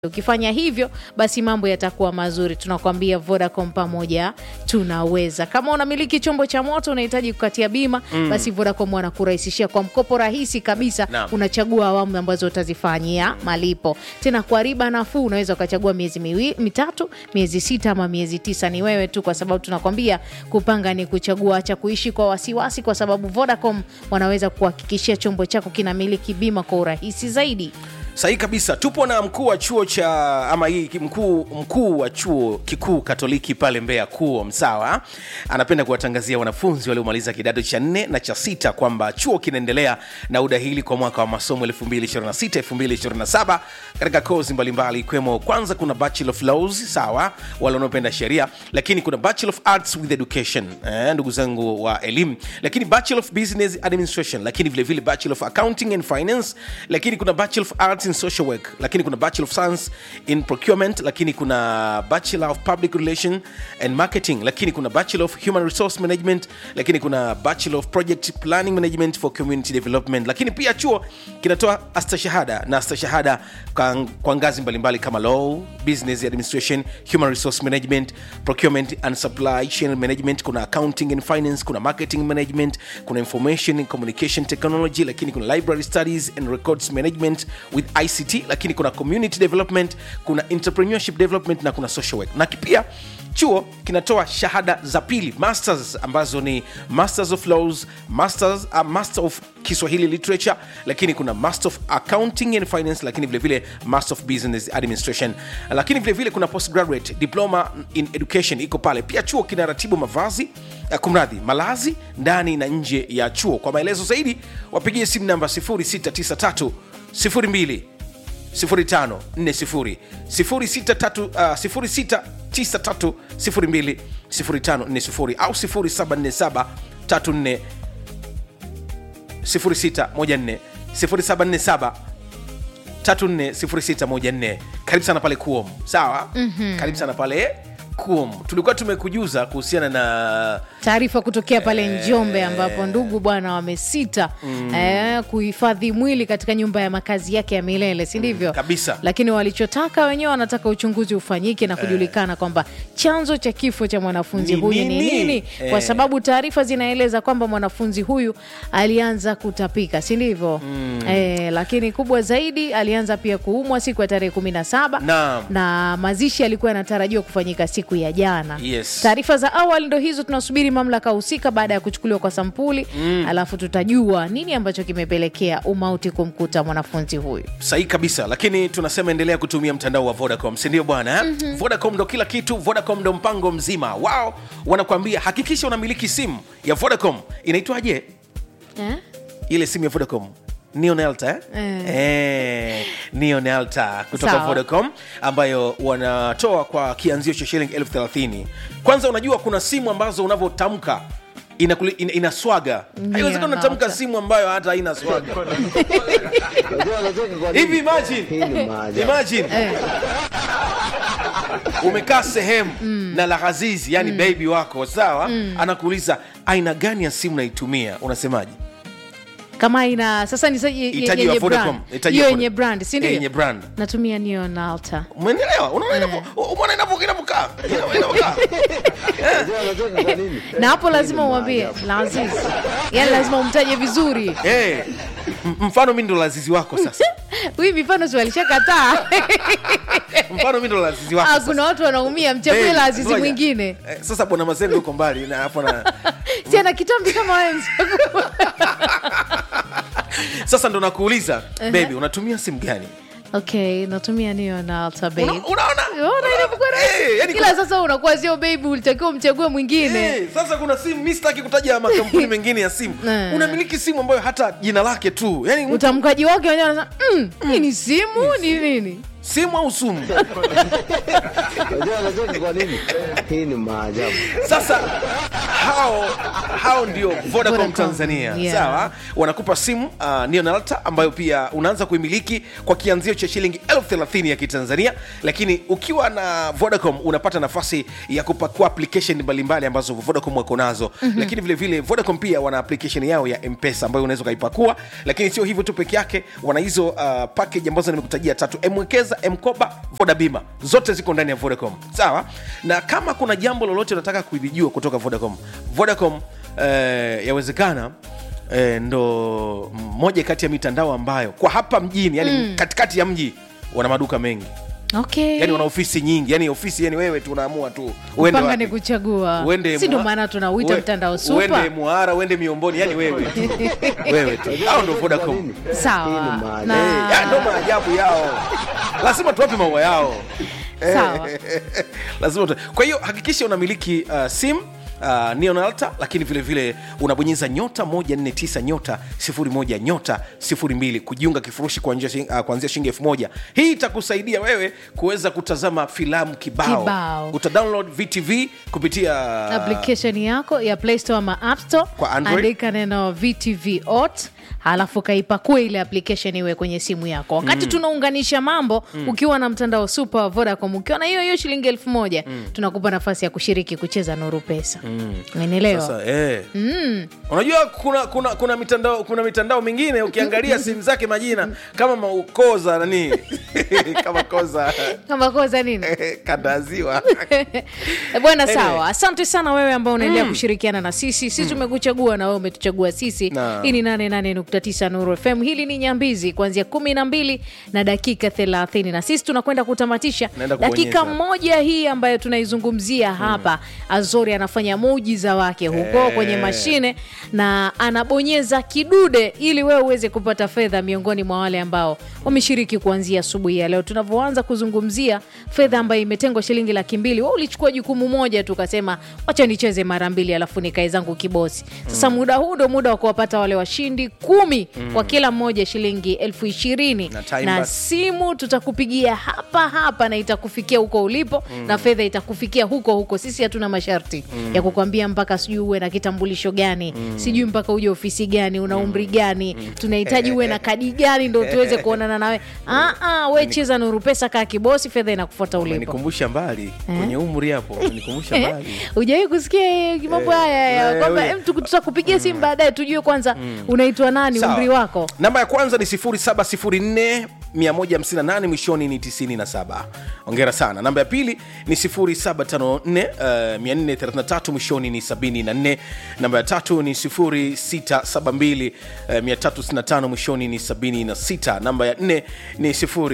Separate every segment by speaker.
Speaker 1: Ukifanya hivyo basi mambo yatakuwa mazuri. Tunakwambia Vodacom, pamoja tunaweza. Kama unamiliki chombo cha moto unahitaji kukatia bima mm, basi Vodacom wanakurahisishia kwa mkopo rahisi kabisa.
Speaker 2: Naam.
Speaker 1: Unachagua awamu ambazo utazifanyia malipo, tena kwa riba nafuu. Unaweza ukachagua miezi miwi, mitatu, miezi sita ama miezi tisa. Ni wewe tu, kwa sababu tunakwambia kupanga ni kuchagua. Acha kuishi kwa wasiwasi, kwa sababu Vodacom wanaweza kuhakikishia chombo chako kinamiliki bima kwa urahisi zaidi.
Speaker 2: Sahihi kabisa. Tupo na mkuu wa chuo cha ama hii mkuu mkuu wa chuo kikuu Katoliki pale Mbeya KUOM, sawa. Anapenda kuwatangazia wanafunzi waliomaliza kidato cha nne na cha sita kwamba chuo kinaendelea na udahili kwa mwaka wa masomo 2026 2027 katika kozi mbalimbali ikiwemo, kwanza kuna Bachelor of Laws, sawa, wale wanaopenda sheria, lakini kuna Bachelor of Arts with Education, eh, ndugu zangu wa elimu, lakini Bachelor of Business Administration, lakini vile vile Bachelor of Accounting and Finance, lakini kuna Bachelor of Arts in Social Work, lakini kuna Bachelor of Science in Procurement, lakini kuna Bachelor of Public Relation and Marketing, lakini kuna Bachelor of Human Resource Management, lakini kuna Bachelor of Project Planning Management for Community Development, lakini pia chuo kinatoa astashahada na astashahada kwa, kwa ngazi mbalimbali kama Law, Business Administration, Human Resource Management, Procurement and Supply Chain Management, kuna Accounting and Finance, kuna Marketing Management, kuna Information and Communication Technology, lakini kuna Library Studies and Records Management with ICT, lakini kuna Community Development, kuna Entrepreneurship Development na kuna Social Work. Na pia chuo kinatoa shahada za pili masters ambazo ni Masters of Laws, Masters, uh, Master of Kiswahili Literature, lakini kuna Master of Accounting and Finance, lakini vile vile Master of Business Administration, lakini vile vile kuna Postgraduate Diploma in Education iko pale. Pia chuo kinaratibu mavazi uh, kumradhi, malazi ndani na nje ya chuo. Kwa maelezo zaidi wapigie simu namba 0693 02 0540 0693 uh, 0693 02 0540 au 0747 34 0614 0747 340614 karibu sana pale kuom sawa mm-hmm. karibu sana pale kuom tulikuwa tumekujuza kuhusiana na
Speaker 1: taarifa kutokea pale Njombe ambapo ndugu bwana wamesita eh, kuhifadhi mwili katika nyumba ya makazi yake ya milele, si ndivyo?
Speaker 2: kabisa.
Speaker 1: Lakini walichotaka wenyewe, wanataka uchunguzi ufanyike na kujulikana kwamba chanzo cha kifo cha mwanafunzi
Speaker 2: Ni
Speaker 1: huyu ni
Speaker 2: nini?
Speaker 1: nini, kwa
Speaker 2: Eh.
Speaker 1: sababu taarifa zinaeleza kwamba mwanafunzi huyu alianza kutapika, si ndivyo? Eh, lakini kubwa zaidi alianza pia kuumwa siku ya tarehe kumi na saba
Speaker 2: Naam.
Speaker 1: na mazishi yalikuwa yanatarajiwa kufanyika siku ya jana.
Speaker 2: Yes.
Speaker 1: Taarifa za awali ndo hizo, tunasubiri mamlaka husika baada ya kuchukuliwa kwa sampuli alafu tutajua nini ambacho kimepelekea umauti kumkuta mwanafunzi huyu.
Speaker 2: sahihi kabisa lakini tunasema endelea kutumia mtandao wa vodacom sindio bwana mm-hmm. vodacom ndo kila kitu vodacom ndo mpango mzima wao wanakuambia hakikisha unamiliki simu ya vodacom inaitwaje
Speaker 1: Eh?
Speaker 2: ile simu ya vodacom neonelta eh?
Speaker 1: Eh.
Speaker 2: Eh, neonelta kutoka
Speaker 1: Sawa.
Speaker 2: vodacom ambayo wanatoa kwa kianzio cha shilingi elfu thelathini kwanza unajua kuna simu ambazo unavyotamka inakuli- ina, inaswaga haiwezekana unatamka
Speaker 1: Neonelta.
Speaker 2: simu ambayo hata haina swaga
Speaker 3: Unajua anacheka kwa nini?
Speaker 2: hivi imagine
Speaker 3: Hii ni maajabu.
Speaker 2: imagine umekaa sehemu na lahazizi yani baby wako sawa anakuuliza aina gani ya simu naitumia unasemaje
Speaker 1: Kama ina sasa ni sa- ye- ye-
Speaker 2: Hitaji wa
Speaker 1: yenye
Speaker 2: Vodacom.
Speaker 1: brand.
Speaker 2: Hitaji
Speaker 1: hiyo
Speaker 2: wa
Speaker 1: yenye
Speaker 2: Vodacom.
Speaker 1: brand, si
Speaker 2: Eh,
Speaker 1: ndio?
Speaker 2: yenye brand
Speaker 1: Natumia Neonalta.
Speaker 2: umeelewa unaona inavyo- umeona inavyo- inavyokaa Inavyo- inavyokaa
Speaker 3: Unajua anacheka kwa nini?
Speaker 1: Na hapo lazima
Speaker 3: Hii ni
Speaker 1: umwambie
Speaker 3: maajabu.
Speaker 1: Laziz, yani lazima umtaje vizuri.
Speaker 2: Eh, m- mfano mi ndo lazizi wako sasa
Speaker 1: Huyu mifano si walishakataa.
Speaker 2: mfano mi ndo lazizi wako
Speaker 1: Ah,
Speaker 2: sasa.
Speaker 1: kuna watu wanaumia, mchague
Speaker 2: Eh,
Speaker 1: Lazizi
Speaker 2: ngoja.
Speaker 1: mwingine.
Speaker 2: Eh, sasa bwana mazengo uko mbali na hapo na
Speaker 1: Si ana kitambi kama wewe mzee.
Speaker 2: sasa ndo nakuuliza baby unatumia simu gani
Speaker 1: Okay, natumia Neonalta babe.
Speaker 2: Una- unaona
Speaker 1: Unaona inavyokuwa rahisi?
Speaker 2: Eh, yani
Speaker 1: ila sasa unakuwa sio baby, ulitakiwa umchague mwingine.
Speaker 2: Eh, sasa kuna simu mi sitaki kutaja makampuni mengine ya simu
Speaker 1: Eh.
Speaker 2: unamiliki simu ambayo hata jina lake tu yani mtu-
Speaker 1: Utamkaji wake wenyewe anasema mm, hii ni simu ni nini?
Speaker 2: simu au sumu
Speaker 3: Unajua anacheka kwa nini? Hii ni maajabu.
Speaker 2: sasa hao hao ndio vodacom
Speaker 1: Vodacom,
Speaker 2: tanzania
Speaker 1: yeah.
Speaker 2: sawa wanakupa simu uh, neonalta ambayo pia unaanza kuimiliki kwa kianzio cha shilingi elfu thelathini ya kitanzania lakini ukiwa na vodacom unapata nafasi ya kupakua application mbalimbali ambazo vodacom wako nazo mm-hmm. lakini vile vile vodacom pia wana application yao ya mpesa ambayo unaweza ukaipakua lakini sio hivyo tu peke yake wana hizo uh, package ambazo nimekutajia tatu mwekeza mkoba voda bima zote ziko ndani ya vodacom sawa na kama kuna jambo lolote unataka kulijua kutoka vodacom vodacom eh, yawezekana eh, ndo moja kati ya mitandao ambayo kwa hapa mjini yani mm. katikati ya mji wana maduka mengi
Speaker 1: okay.
Speaker 2: yani wana ofisi nyingi yani ofisi yani wewe tu unaamua tu uende
Speaker 1: panga
Speaker 2: wapi.
Speaker 1: ni kuchagua
Speaker 2: Uende
Speaker 1: si ndo
Speaker 2: Mwa-
Speaker 1: maana tunauita
Speaker 2: uwe-
Speaker 1: mtandao
Speaker 2: uende
Speaker 1: supa
Speaker 2: muhara uende miomboni yani wewe tu wewe tu hao ndo vodacom
Speaker 1: sawa
Speaker 3: Hii ni maajabu.
Speaker 1: na
Speaker 2: Ya, ndo maajabu yao lazima tuwape maua yao
Speaker 1: sawa
Speaker 2: lazima tu... kwa hiyo hakikisha unamiliki uh, sim Uh, neonalta lakini vile vile unabonyeza nyota 149 nyota 01 nyota 02 kujiunga kifurushi kuanzia shing- uh, kuanzia shilingi elfu moja hii itakusaidia wewe kuweza kutazama filamu kibao,
Speaker 1: Kibao.
Speaker 2: utadownload vtv kupitia
Speaker 1: application yako ya play store ama app store
Speaker 2: Kwa Android.
Speaker 1: andika neno vtv ot halafu kaipakue ile application iwe kwenye simu yako wakati tunaunganisha mambo ukiwa na mtandao super wa vodacom ukiwa na hiyo hiyo shilingi elfu moja tunakupa nafasi ya kushiriki kucheza nuru pesa umenielewa
Speaker 2: Sasa, eh. unajua kuna kuna kuna mitandao kuna mitandao mingine ukiangalia simu zake majina kama maukoza nani kama koza
Speaker 1: kama koza nini
Speaker 2: kandaziwa
Speaker 1: Eh, bwana sawa asante sana wewe ambao unaendelea kushirikiana na sisi sisi tumekuchagua na wewe umetuchagua sisi
Speaker 2: Na.
Speaker 1: hii ni 88.9 nuru fm hili ni nyambizi kuanzia kumi na mbili na dakika thelathini na sisi tunakwenda kutamatisha
Speaker 2: Naenda
Speaker 1: dakika
Speaker 2: kubonyeza.
Speaker 1: moja hii ambayo tunaizungumzia hapa azori anafanya muujiza wake huko
Speaker 2: Eh.
Speaker 1: kwenye mashine na anabonyeza kidude ili wewe uweze kupata fedha miongoni mwa wale ambao wameshiriki kuanzia asubuhi ya leo tunavyoanza kuzungumzia fedha ambayo imetengwa shilingi laki mbili we ulichukua jukumu moja tu ukasema wacha nicheze mara mbili alafu nikae zangu kibosi sasa muda huu ndo muda wa kuwapata wale washindi kumi kwa kila mmoja shilingi elfu ishirini
Speaker 2: Na time
Speaker 1: na
Speaker 2: bus.
Speaker 1: simu tutakupigia hapa hapa na itakufikia huko ulipo na fedha itakufikia huko huko sisi hatuna masharti ya kukwambia mpaka sijui uwe na kitambulisho gani sijui mpaka uje ofisi gani una umri gani tunahitaji uwe na kadi gani ndo tuweze kuonana nawe Ah, ah, we cheza nuru pesa kaa kibosi fedha inakufuata ulipo
Speaker 2: nikumbusha mbali kwenye umri hapo nikumbusha mbali
Speaker 1: ujawai kusikia eh, mambo haya ya
Speaker 2: eh,
Speaker 1: kwamba
Speaker 2: we-
Speaker 1: em, tuku- tutakupigia simu baadaye tujue kwanza unaitwa nani
Speaker 2: Sawa.
Speaker 1: umri wako
Speaker 2: namba ya kwanza ni 0704 158 mwishoni ni 97 ongera sana namba ya pili ni 0754 uh, 433 mwishoni ni 74 namba ya tatu ni 0672 uh, 365 mwishoni ni 76 namba ya nne ni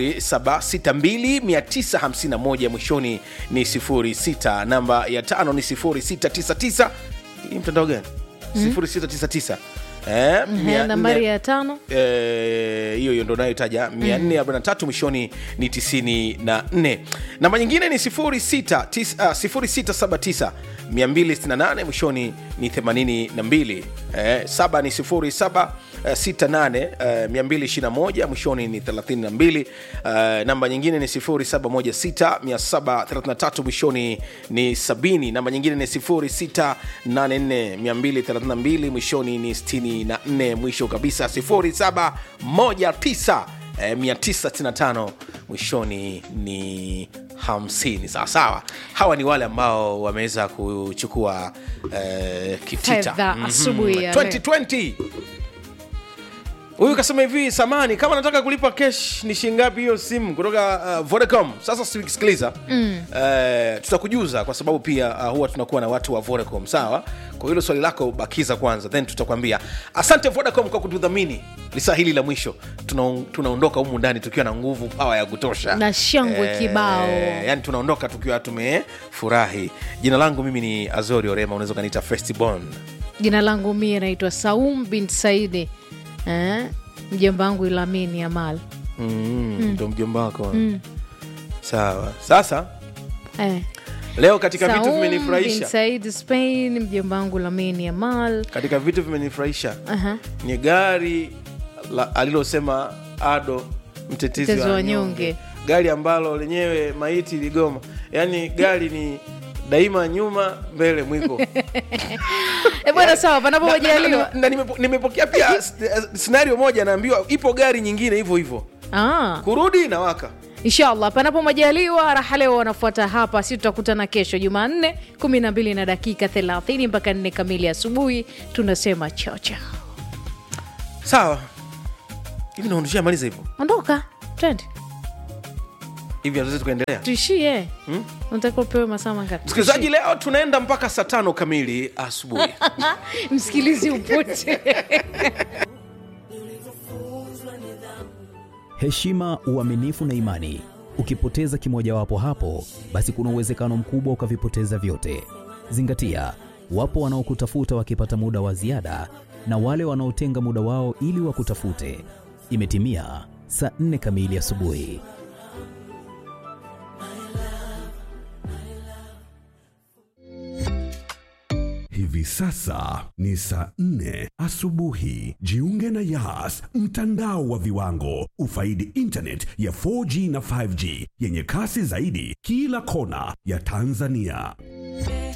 Speaker 2: 0762 951 mwishoni ni 06 namba ya tano ni 0699 hii mtandao gani 0699 Eh, mia nne-
Speaker 1: nambari ya tano
Speaker 2: Eh, hiyo hiyo ndo nayotaja 443 mwishoni ni 94 namba nyingine ni 06 tis- ah, 0679 268 mwishoni ni 82 eh, saba ni 07 eh, 68 eh, 221 mwishoni ni 32 eh, namba nyingine ni 0716 733 mwishoni ni 70 namba nyingine ni 0684 232 mwishoni ni 64 mwisho kabisa 0719 eh, 995 mwishoni ni 50 sawasawa hawa ni wale ambao wameweza kuchukua eh, kitita
Speaker 1: Fedha asubuhi ya leo.
Speaker 2: 2020 huyu kasema hivi samani kama nataka kulipa kesh ni shingapi hiyo simu kutoka uh, vodacom sasa si- sikiliza mm. uh, tutakujuza kwa sababu pia uh, huwa tunakuwa na watu wa vodacom sawa kwa hilo swali lako bakiza kwanza then tutakwambia asante vodacom kwa kutudhamini lisaa hili la mwisho Tuna- tunaondoka humu ndani tukiwa na nguvu pawa ya kutosha
Speaker 1: Na shangwe kibao.
Speaker 2: yani tunaondoka tukiwa tumefurahi jina langu mimi ni azori orema unaweza ukaniita festibon
Speaker 1: jina langu mie naitwa saum bin saidi eh? mjomba wangu ilamini amal
Speaker 2: Mm, ndo mjomba wako sawa sasa
Speaker 1: eh.
Speaker 2: leo katika vitu
Speaker 1: Saum bin
Speaker 2: vimenifurahisha
Speaker 1: said spain mjomba wangu lamini amal
Speaker 2: katika vitu vimenifurahisha
Speaker 1: Aha.
Speaker 2: ni gari la, alilosema ado mtetezi
Speaker 1: Mtetezi
Speaker 2: wa
Speaker 1: wa
Speaker 2: wanyonge
Speaker 1: wanyonge.
Speaker 2: gari ambalo lenyewe maiti iligoma yaani gari ni daima nyuma mbele mwiko
Speaker 1: e bwana sawa panapo
Speaker 2: Na- na-
Speaker 1: majaliwa
Speaker 2: na- na nimepo- nimepokea pia s- eh, scenario moja naambiwa ipo gari nyingine hivyo hivyo
Speaker 1: ah.
Speaker 2: kurudi inawaka
Speaker 1: inshallah panapo majaliwa raha leo wanafuata hapa si tutakutana kesho jumanne kumi na mbili na dakika thelathini mpaka nne kamili asubuhi tunasema chocha
Speaker 2: sawa hivi naondoshia maliza hivyo
Speaker 1: ondoka twende
Speaker 2: hivi hatuwezi tukaendelea
Speaker 1: tuishie hmm? unataka upewe masaa mangapi
Speaker 2: msikilizaji leo tunaenda mpaka saa tano kamili asubuhi
Speaker 1: msikilizi upote
Speaker 4: heshima, uaminifu na imani. Ukipoteza kimojawapo hapo, basi kuna uwezekano mkubwa ukavipoteza vyote. Zingatia, wapo wanaokutafuta wakipata muda wa ziada na wale wanaotenga muda wao ili wakutafute. Imetimia saa nne kamili asubuhi.
Speaker 5: Hivi sasa ni saa nne asubuhi. Jiunge na Yas, mtandao wa viwango. Ufaidi internet ya 4G na 5G yenye kasi zaidi kila kona ya Tanzania.